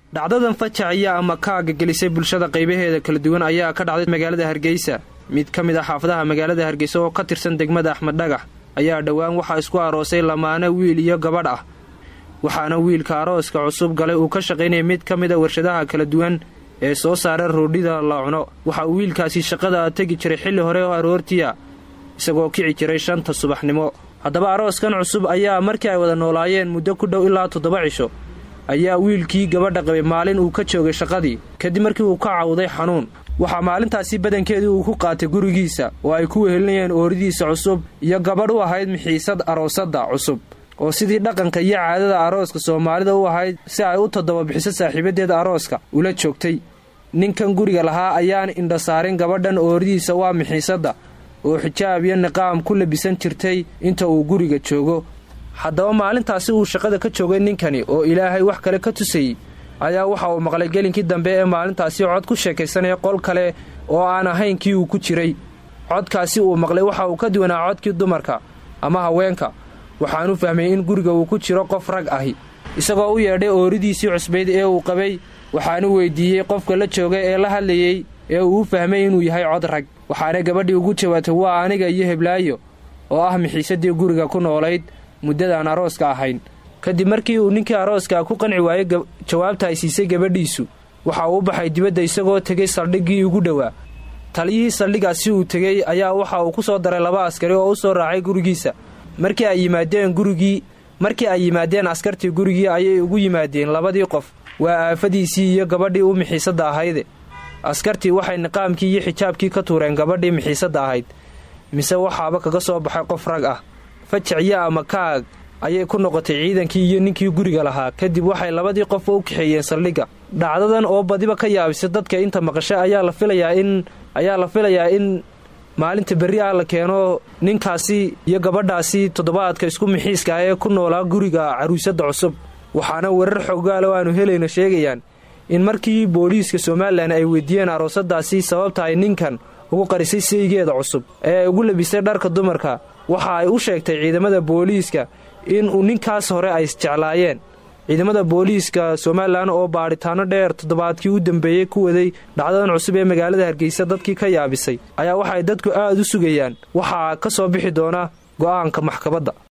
dhacdadan fajaciya ama kaaga gelisay bulshada qaybaheeda kala duwan ayaa ka dhacday magaalada hargeysa mid ka mid ah xaafadaha magaalada hargeysa oo ka tirsan degmada axmed dhagax ayaa dhowaan waxaa isku aroosay lamaane wiil iyo gabadh ah waxaana wiilka arooska cusub galay uu ka shaqaynaya mid ka mid a warshadaha kala duwan ee soo saara roodhida la cuno waxa uu wiilkaasi shaqada tegi jiray xilli hore oo aroortiya isagoo kici jiray shanta subaxnimo haddaba arooskan cusub ayaa markii ay wada noolaayeen muddo ku dhow ilaa toddoba cisho ayaa wiilkii gabadha qabay maalin uu ka joogay shaqadii kadib markii uu ka cawday xanuun waxaa maalintaasi badankeedii uu ku qaatay gurigiisa oo ay ku wehelinayeen ooridiisa cusub iyo gabadh u ahayd mixiisad aroosadda cusub oo sidii dhaqanka iyo caadada arooska soomaalida u ahayd si ay u toddoba bixiso saaxiibadeeda arooska ula joogtay ninkan guriga lahaa ayaan indhasaarin gabadhan ooridiisa waa mixiisadda oo xijaab iyo niqaam ku labisan jirtay inta uu guriga joogo haddaba maalintaasi uu shaqada ka joogay ninkani oo ilaahay wax kale ka tusayey ayaa waxa uu maqlay gelinkii dambe ee maalintaasi cod ku sheekaysanaya qol kale oo aan ahayn kii uu ku jiray codkaasi uu maqlay waxa uu ka duwanaa codkii dumarka ama haweenka waxaanu fahmay in guriga uu ku jiro qof rag ahi isagoo u yeedhay ooridiisii cusbayd ee uu qabay waxaanu weydiiyey qofka la jooga ee la hadlayey ee uu u fahmay inuu yahay cod rag waxaana gabadhii ugu jawaabtay waa aniga iyo heblaayo oo ah mixiisadii guriga ku noolayd muddadaan arooska ahayn kadib markii uu ninkii arooska ku qanci waayey jawaabta ay siisay gabadhiisu waxa uu u baxay dibadda isagoo tegay saldhiggii ugu dhowaa taliyihii saldhigaasi uu tegey ayaa waxa uu ku soo daray laba askari oo u soo raacay gurigiisa markii ay yimaadeen gurigii markii ay yimaadeen askartii gurigii ayay ugu yimaadeen labadii qof waa aafadiisii iyo gabadhii u mixiisadda ahayde askartii waxay niqaamkii iyo xijaabkii ka tuureen gabadhii mixiisadda ahayd mise waxaaba kaga soo baxay qof rag ah fajiciyo ama kaag ayay ku noqotay ciidankii iyo ninkii guriga lahaa kadib waxay labadii qof u kaxeeyeen saldhigga dhacdadan oo badiba ka yaabisay dadka inta maqasha ayaa la filayaa in ayaa la filayaa in maalinta berri ah la keeno ninkaasi iyo gabadhaasi toddobaadka isku mixiiska ah ee ku noolaa guriga caruusadda cusub waxaana warar xoogaala oo aanu helayna sheegayaan in markii booliiska somalilan ay weydiiyeen aroosadaasi sababta ay ninkan ugu qarisay seygeeda cusub ee ay ugu labisay dharka dumarka waxa ay u sheegtay ciidamada booliiska in uu ninkaas hore ay isjeclaayeen ciidamada booliiska somalilan oo baadhitaano dheer toddobaadkii u dambeeyey ku waday dhacdadan cusub ee magaalada hargeysa dadkii ka yaabisay ayaa waxay dadku aad u sugayaan waxaa ka soo bixi doona go'aanka maxkamadda